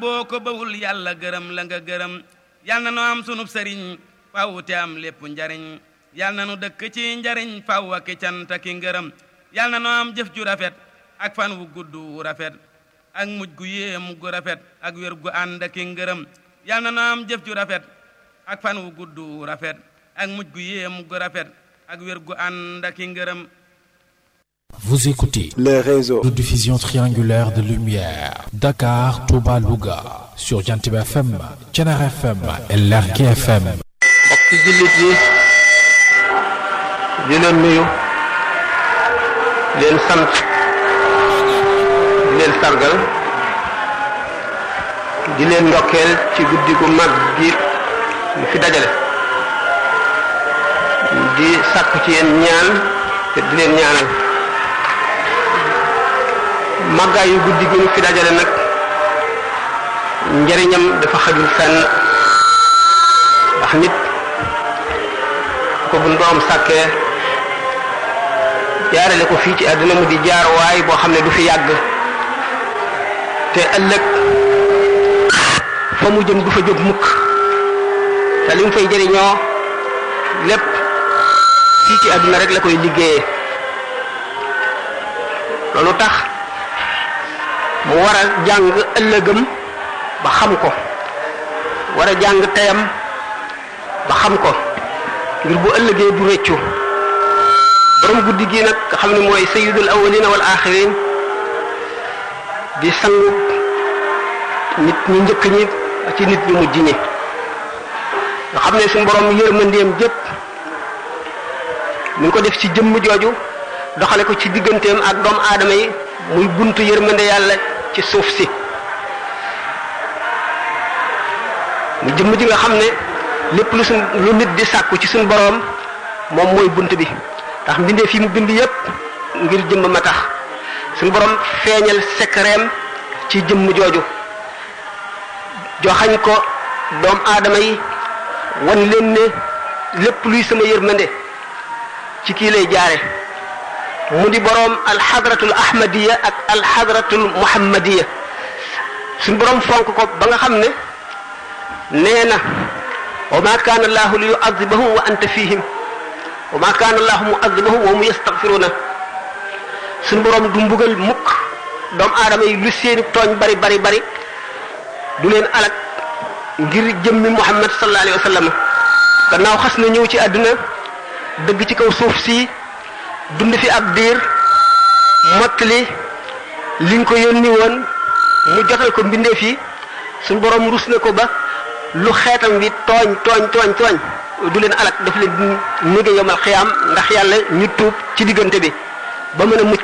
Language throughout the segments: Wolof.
boo ko bawul yàlla gërëm la nga gërëm yal na nu am sunub sëriñ faw te am lépp njariñ yal na nu dëkk ci njariñ faw ak cant ak ngërëm yal na nu am jëf ju rafet ak fan wu gudd wu rafet ak mujj gu yéemu gu rafet ak wér gu ànd ak ngërëm yal na nu am jëf ju rafet ak fan wu gudd wu rafet ak mujj gu yéemu gu rafet ak wér gu ànd ak ngërëm Vous écoutez les réseaux de diffusion triangulaire de lumière Dakar, Touba, Louga sur Jantib FM, Thiénaba FM et Lergui FM. mbokki jullit yi di leen nuyu di leen sant di leen sargal di leen ndokkeel ci guddi gu mag gi ñu fi dajale di sàkku ci yéen ñaan te di leen ñaanal màggaayu guddi gi ñu fi dajale nag njëriñam dafa xajul fenn ndax nit ko bu ndoom sàkkee jaarale ko fii ci àdduna mu di jaar waay boo xam ne du fi yàgg te ëllëg fa mu jëm du fa jóg mukk te li mu fay jëriñoo lépp fii ci àdduna rek la koy liggéeyee loolu tax mu war a jàng ëllëgam ba xam ko war a jàng teyam ba xam ko ngir bu ëllëgee du réccu borom guddi gi nag nga xam ne mooy sayyidul awwalina wal axirin di sangu nit ñu njëkk ñi ci nit ñu mujj ñi nga xam ne suñu borom yërmandeem jëpp mi ngi ko def ci jëmm jooju doxale ko ci digganteem ak doomu aadama yi muy buntu yërmande yàlla ci suuf si mu jëmm ji nga xam ne lépp lu suñ lu nit di sàkku ci suñ boroom moom mooy bunt bi ndax mbindee fi mu bind yépp ngir jëmm ma tax suñ boroom feeñal sekreem ci jëmm jooju joxañ ko doom aadama yi wan leen ne lépp luy sama yërmande ci kii lay jaare mu di boroom alxadratul ahmadiya ak alxadratul muhammadiya suñ boroom fonk ko ba nga xam ne nee na wa ma kaana allahu li yuadibahum wa anta fihim wa ma kaana allahu muadibahum wa hum yastaghfiruna suñ boroom du mbugal mukk doomu aadama yi lu seeni tooñ bari bari bari du leen alak ngir jëmmi muhammad sallallahu alayhi wa sallam gannaaw xas na ñëw ci àdduna dëgg ci kaw suuf si dund fi ab diir mottali liñ ko yónni woon mu jotal ko mbindeef yi suñ boroom rus na ko ba lu xeetam bi tooñ tooñ tooñ tooñ du leen alak daf leen di nége yomal xiyaam ndax yàlla ñu tuub ci diggante bi ba mën a mucc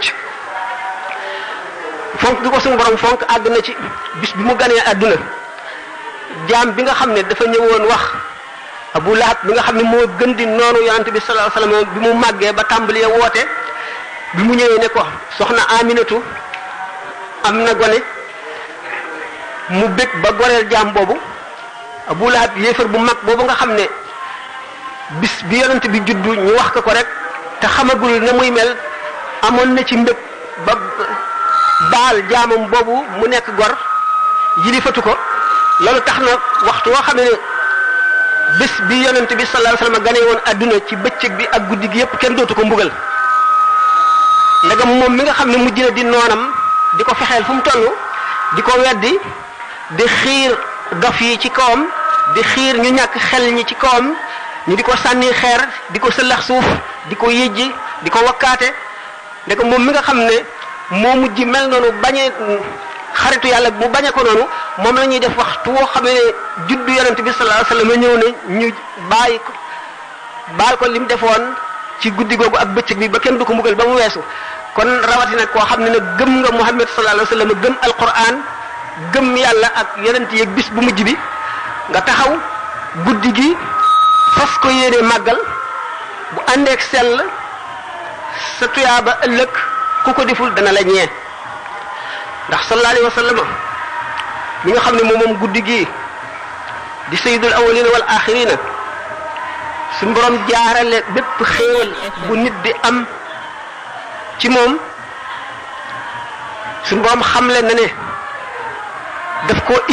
fonk gi ko suñu borom fonk àgg na ci bis bi mu ganee àdduna jaam bi nga xam ne dafa ñëwoon wax abu lahab bi nga xam ne moo gën di noonu yonante bi sallallahu alayhi wasallam bi mu màggee ba tàmbalee woote bi mu ñëwee ne ko soxna aminatu am na gone mu bég ba goreel jaam boobu abu lahab yéefar bu mag boobu nga xam ne bis bi yonante bi juddu ñu wax ko ko rek te xamagul na muy mel amoon na ci mbég ba baal jaamam boobu mu nekk gor yilifatu ko loolu tax na waxtu woo xam ne bés bi yonent bi sallallahu alayhi wasallam gane woon adduna ci bëccëg bi ak guddi gi yépp kenn dootu ko mbugal ndegam moom mi nga xam ne mujj na di noonam di ko fexeel fu mu toll di ko weddi di xiir dof yi ci kawam di xiir ñu ñàkk xel ñi ci kawam ñu di ko sànni xeer di ko sëllax suuf di ko yëjji di ko wakkaate ndegam moom mi nga xam ne moo mujj mel noonu bañee xaritu yàlla mu bañe ko noonu moom la ñuy def waxtu woo xam ne juddu yonent bi sallallahu alayhi wasallam ñëw ne ñu bàyyi ko baal ko lim defoon ci guddi googu ak bëccëg bi ba kenn du ko mbugal ba mu weesu kon rawatina koo xam ne nag gëm nga Muhammad sallallahu alayhi wasallam gëm Alquran gëm yàlla ak yonent yeeg bis bu mujj bi nga taxaw guddi gi fas ko yéene màggal bu àndeek sell sa tuyaaba ëllëg ku ko deful dana la ñee ndax sallallahu alayhi wa sallam mi nga xam ne moom moom guddi gii di sayyidul awwalina wal axirina suñ borom jaarale bépp xéewal bu nit di am ci moom suñ borom xamle na ne daf ko